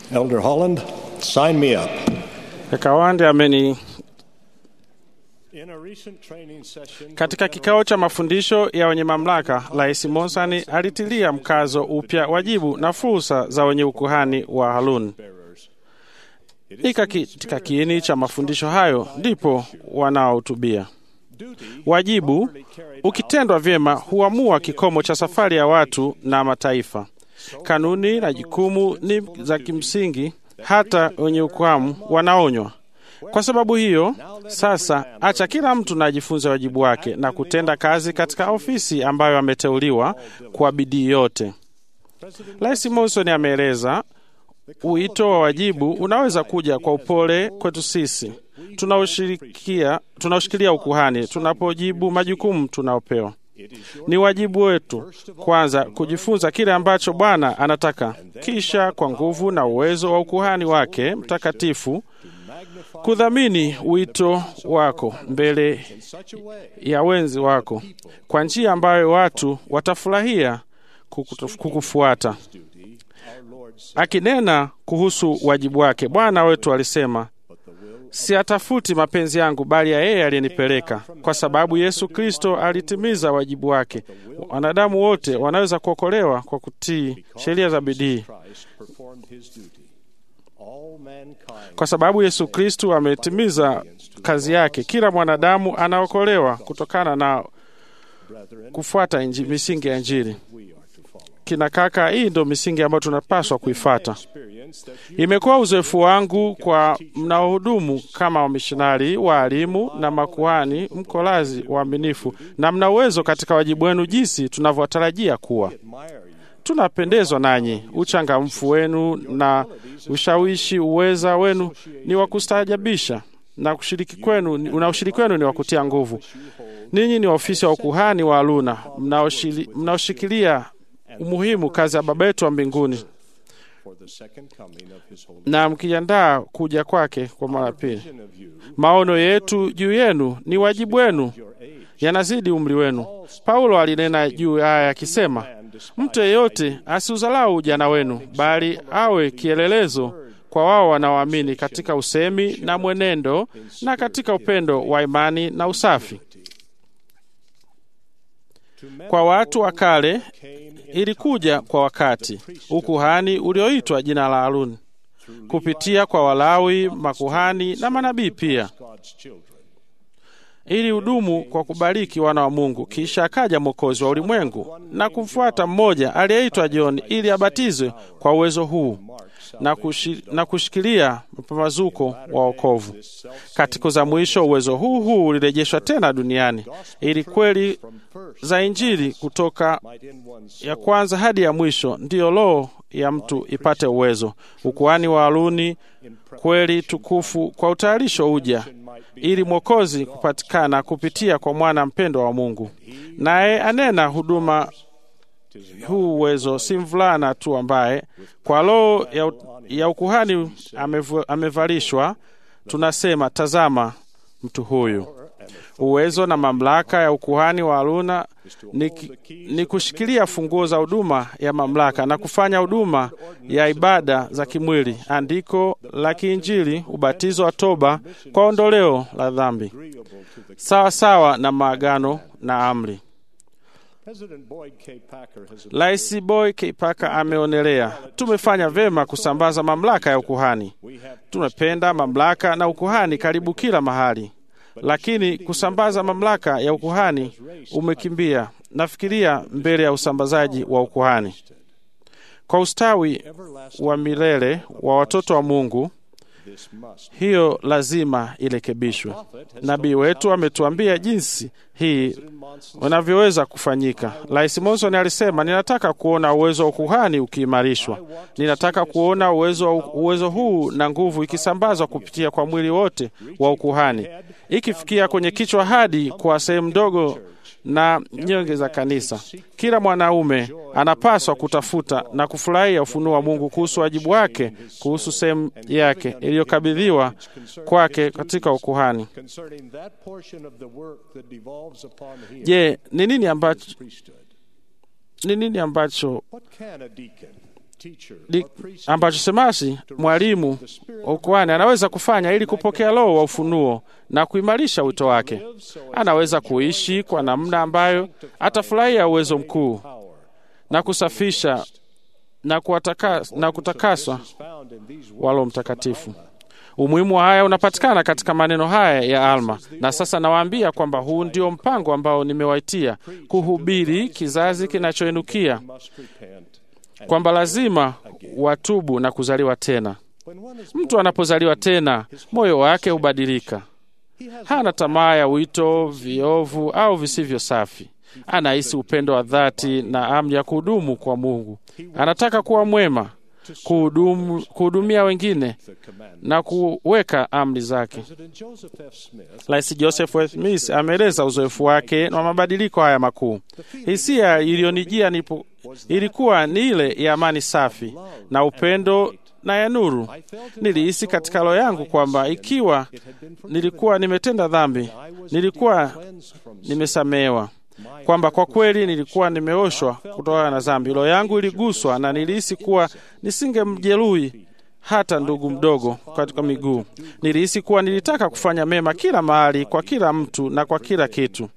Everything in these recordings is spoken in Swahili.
Elder Holland, sign me up. Kaka Wande ameni In a recent training session katika kikao cha mafundisho ya wenye mamlaka, Rais Monsani alitilia mkazo upya wajibu na fursa za wenye ukuhani wa Haruni. Ni katika kiini cha mafundisho hayo ndipo wanaohutubia. Wajibu ukitendwa vyema huamua kikomo cha safari ya watu na mataifa. Kanuni na jukumu ni za kimsingi, hata wenye ukuhamu wanaonywa. Kwa sababu hiyo, sasa acha kila mtu na ajifunze wajibu wake na kutenda kazi katika ofisi ambayo ameteuliwa kwa bidii yote. Rais Monson ameeleza Wito wa wajibu unaweza kuja kwa upole kwetu sisi tunaoshirikia tunaoshikilia ukuhani tunapojibu majukumu tunaopewa. Ni wajibu wetu kwanza kujifunza kile ambacho Bwana anataka, kisha kwa nguvu na uwezo wa ukuhani wake mtakatifu kudhamini wito wako mbele ya wenzi wako kwa njia ambayo watu watafurahia kukufuata. Akinena kuhusu wajibu wake, Bwana wetu alisema, siatafuti mapenzi yangu, bali ya yeye aliyenipeleka. Kwa sababu Yesu Kristo alitimiza wajibu wake, wanadamu wote wanaweza kuokolewa kwa kutii sheria za bidii. Kwa sababu Yesu Kristo ametimiza kazi yake, kila mwanadamu anaokolewa kutokana na kufuata inji, misingi ya Injili. Kina kaka, hii ndo misingi ambayo tunapaswa kuifata. Imekuwa uzoefu wangu kwa mnaohudumu kama wamishonari, waalimu na makuhani, mko lazi waaminifu na mna uwezo katika wajibu wenu jinsi tunavyotarajia kuwa. Tunapendezwa nanyi, uchangamfu wenu na ushawishi, uweza wenu ni wa kustaajabisha na ushiriki kwenu, na ushiriki wenu ni wa kutia nguvu. Ninyi ni ofisi wa ukuhani wa Haruni mnaoshikilia umuhimu kazi ya Baba yetu wa mbinguni na mkijiandaa kuja kwake kwa mara pili. Maono yetu juu yenu ni wajibu wenu, yanazidi umri wenu. Paulo alinena juu haya akisema, mtu yeyote asiuzalau ujana wenu, bali awe kielelezo kwa wao wanaoamini katika usemi na mwenendo na katika upendo wa imani na usafi. Kwa watu wa kale ilikuja kwa wakati ukuhani ulioitwa jina la Haruni kupitia kwa Walawi, makuhani na manabii pia, ili hudumu kwa kubariki wana wa Mungu. Kisha akaja Mwokozi wa ulimwengu na kumfuata mmoja aliyeitwa John ili abatizwe kwa uwezo huu na, kushi, na kushikilia mpambazuko wa wokovu. Katika za mwisho uwezo huu huu ulirejeshwa tena duniani ili kweli za Injili kutoka ya kwanza hadi ya mwisho ndiyo roho ya mtu ipate uwezo. Ukuhani wa Haruni kweli tukufu kwa utayarisho uja ili mwokozi kupatikana kupitia kwa mwana mpendwa wa Mungu, naye anena huduma huu uwezo si mvulana tu ambaye kwa roho ya, ya ukuhani amevu, amevalishwa. Tunasema, tazama mtu huyu. Uwezo na mamlaka ya ukuhani wa Haruni ni, ni kushikilia funguo za huduma ya mamlaka na kufanya huduma ya ibada za kimwili, andiko la kiinjili, ubatizo wa toba kwa ondoleo la dhambi, sawa sawa na maagano na amri. Rais Boy K. Parker ameonelea tumefanya vyema kusambaza mamlaka ya ukuhani. Tumependa mamlaka na ukuhani karibu kila mahali, lakini kusambaza mamlaka ya ukuhani umekimbia, nafikiria, mbele ya usambazaji wa ukuhani kwa ustawi wa milele wa watoto wa Mungu. Hiyo lazima irekebishwe. Nabii wetu ametuambia jinsi hii unavyoweza kufanyika. Rais Monson alisema, ninataka kuona uwezo wa ukuhani ukiimarishwa. Ninataka kuona uwezo, uwezo huu na nguvu ikisambazwa kupitia kwa mwili wote wa ukuhani, ikifikia kwenye kichwa hadi kwa sehemu ndogo na nyonge za kanisa. Kila mwanaume anapaswa kutafuta na kufurahia ufunuo wa Mungu kuhusu wajibu wake, kuhusu sehemu yake iliyokabidhiwa kwake katika ukuhani. Je, ni nini ambacho ni nini ambacho teacher, li, or priest ambacho semasi mwalimu wa ukuhani anaweza kufanya ili kupokea roho wa ufunuo na kuimarisha wito wake. Anaweza kuishi kwa namna ambayo atafurahia uwezo mkuu power na kusafisha na, kuwataka, na kutakaswa is found in these wa Roho Mtakatifu. Umuhimu wa haya unapatikana katika maneno haya ya Alma, na sasa nawaambia kwamba huu ndio mpango ambao nimewaitia kuhubiri kizazi kinachoinukia must repent. kwamba lazima watubu na kuzaliwa tena. When one is Mtu anapozaliwa tena, moyo wake hubadilika. Hana tamaa ya wito viovu au visivyo safi. Anahisi upendo wa dhati na amri ya kuhudumu kwa Mungu. Anataka kuwa mwema, kuhudumu, kuhudumia wengine the command. na kuweka amri zake. President Joseph F. Smith Rais Joseph F. Smith ameeleza uzoefu wake na mabadiliko haya makuu. Hisia iliyonijia nipo ilikuwa ni ile ya amani safi na upendo na ya nuru. Nilihisi katika roho yangu kwamba ikiwa nilikuwa nimetenda dhambi, nilikuwa cleansed from nimesamehewa, kwamba kwa kweli nilikuwa nimeoshwa kutokana na dhambi. Roho yangu iliguswa na nilihisi kuwa nisingemjeruhi hata ndugu mdogo katika miguu. Nilihisi kuwa nilitaka kufanya mema kila mahali, kwa kila mtu na kwa kila kitu.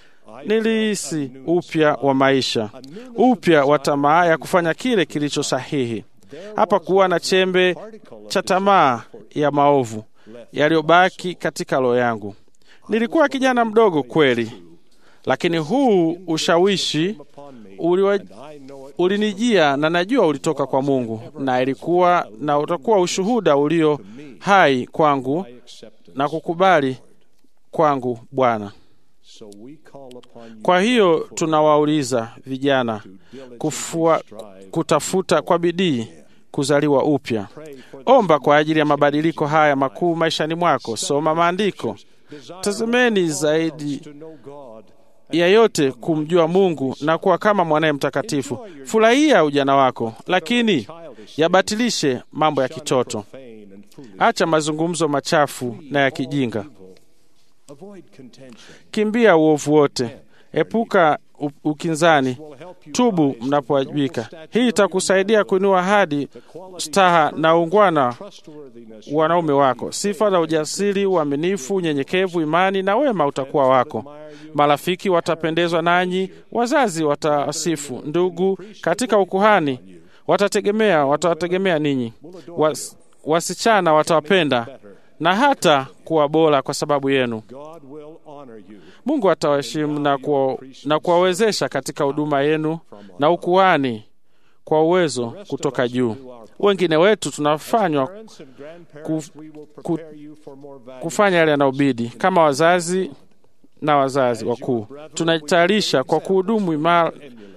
Nilihisi upya wa maisha, upya wa tamaa ya kufanya kile kilicho sahihi. Hapa kuwa na chembe cha tamaa ya maovu yaliyobaki katika roho yangu. Nilikuwa kijana mdogo kweli, lakini huu ushawishi upon me. uliwa, I know it ulinijia na najua ulitoka kwa Mungu, na ilikuwa na utakuwa ushuhuda ulio hai kwangu by acceptance. na kukubali kwangu Bwana. So we call upon you Kwa hiyo tunawauliza vijana kufua, kutafuta kwa bidii kuzaliwa upya. pray for Omba kwa ajili ya mabadiliko haya makuu maishani mwako. Soma maandiko, desire tazameni zaidi to know God ya yote kumjua Mungu na kuwa kama mwanaye mtakatifu. Furahia ujana wako, lakini yabatilishe mambo ya kitoto. profane and foolish Acha mazungumzo machafu na ya kijinga. evil. Avoid contention. Kimbia uovu wote, epuka u- ukinzani, Will help you tubu rise to the mnapowajibika. noble stature Hii of itakusaidia kuinua hadi staha na ungwana trustworthiness. wanaume wako. Sifa za ujasiri, uaminifu, unyenyekevu, imani na wema utakuwa wako. Marafiki watapendezwa nanyi, wazazi watasifu, ndugu katika ukuhani watategemea watawategemea ninyi, Was, wasichana watawapenda na hata kuwa bora kwa sababu yenu. God will honor you. Mungu atawaheshimu na kuwa- na kuwawezesha katika huduma yenu na ukuhani kwa uwezo kutoka juu. Wengine wetu tunafanywa Parents and grandparents, we will prepare you for more valuable kufanya yale yanayobidi kama wazazi na wazazi wakuu. Tunajitayarisha kwa kuhudumu imara emulate.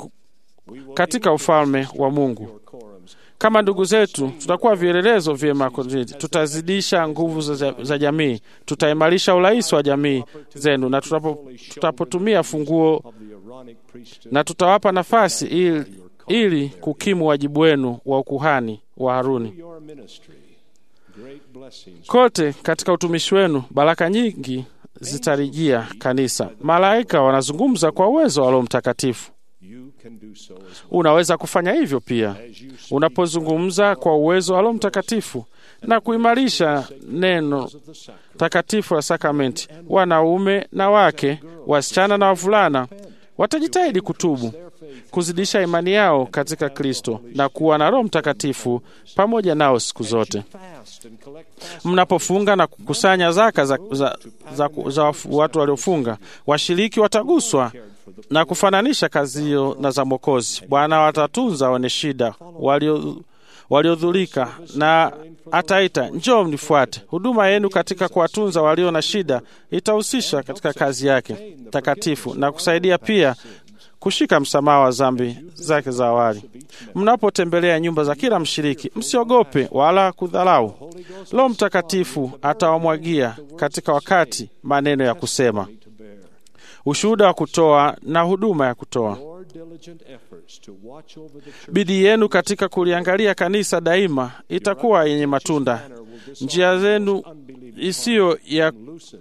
We will katika ufalme wa Mungu. your quorums. Kama ndugu zetu, tutakuwa vielelezo vyema kwa jamii. Tutazidisha nguvu za, za jamii, tutaimarisha urais wa jamii zenu, na tutapo, tutapotumia funguo of the Aaronic priesthood. na tutawapa nafasi ili, ili kukimu wajibu wenu wa ukuhani wa Haruni. Your ministry, great blessings. Kote katika utumishi wenu baraka nyingi zitarijia kanisa. Malaika wanazungumza kwa uwezo wa Roho Mtakatifu. You can do so as well. Unaweza kufanya hivyo pia As you speak unapozungumza kwa uwezo wa Roho Mtakatifu na kuimarisha neno of the sacrament. takatifu la sakramenti. Wanaume na wake, wasichana na wavulana watajitahidi kutubu, kuzidisha imani yao katika Kristo na kuwa na Roho Mtakatifu pamoja nao siku zote. Fast and collect fast. Mnapofunga na kukusanya zaka za, za, za, za wafu- watu waliofunga, washiriki wataguswa na kufananisha kazi hiyo na za Mwokozi. Bwana watatunza wenye shida, walio waliodhulika na ataita njoo mnifuate. Huduma yenu katika kuwatunza walio na shida itahusisha katika kazi yake takatifu na kusaidia pia kushika msamaha wa dhambi zake za awali. Mnapotembelea nyumba za kila mshiriki, msiogope wala kudharau. Roho Mtakatifu atawamwagia katika wakati maneno ya kusema, to bear. ushuhuda wa kutoa na huduma ya kutoa. Your diligent efforts to watch over the church Bidii yenu katika kuliangalia kanisa daima itakuwa yenye matunda. Njia zenu isiyo ya loosen the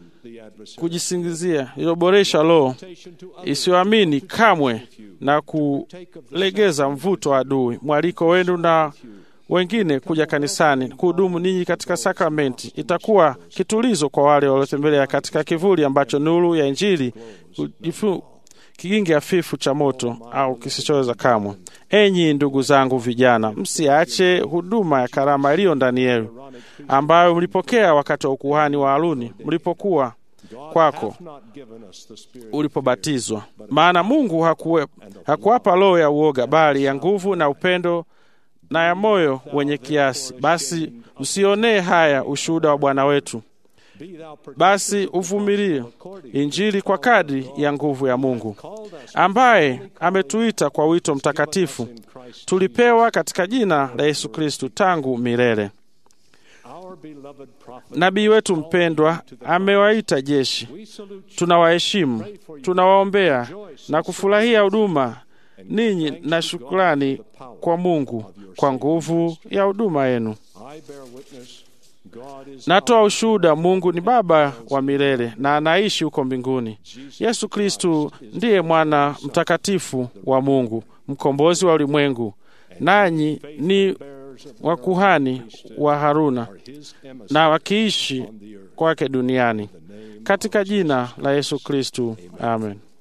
adversary. kujisingizia iliyoboresha roho Temptation to others isiyoamini kamwe na kulegeza mvuto wa adui. Mwaliko wenu na wengine kuja kanisani kuhudumu ninyi katika sakramenti itakuwa kitulizo kwa wale waliotembelea katika kivuli ambacho nuru ya Injili hujifu- kigingi hafifu cha moto au kisichoweza kamwe. Enyi ndugu zangu vijana, msiache huduma ya karama iliyo ndani yenu ambayo mlipokea wakati wa ukuhani wa Haruni mlipokuwa God kwako hath not given us the spirit of ulipobatizwa. Maana Mungu hakuwe, hakuwapa roho ya uoga, bali ya nguvu na upendo na ya moyo wenye kiasi. Basi usionee haya ushuhuda wa Bwana wetu, Be thou partaker basi uvumilie Injili kwa kadri ya nguvu ya Mungu, called us ambaye ametuita kwa wito mtakatifu in Christ tulipewa katika jina la Yesu Kristu tangu milele. our beloved prophet. Nabii wetu mpendwa amewaita jeshi, We salute you tunawaheshimu, tunawaombea na kufurahia huduma ninyi na shukrani kwa Mungu kwa nguvu ya huduma yenu. I bear witness God is Natoa ushuhuda, Mungu ni Baba wa milele na anaishi huko mbinguni. Yesu Kristu ndiye mwana mtakatifu wa Mungu, mkombozi wa ulimwengu, nanyi ni bearers of wakuhani wa Haruna his emissary na wakiishi on the earth. kwake duniani, katika jina la Yesu Kristu, amen.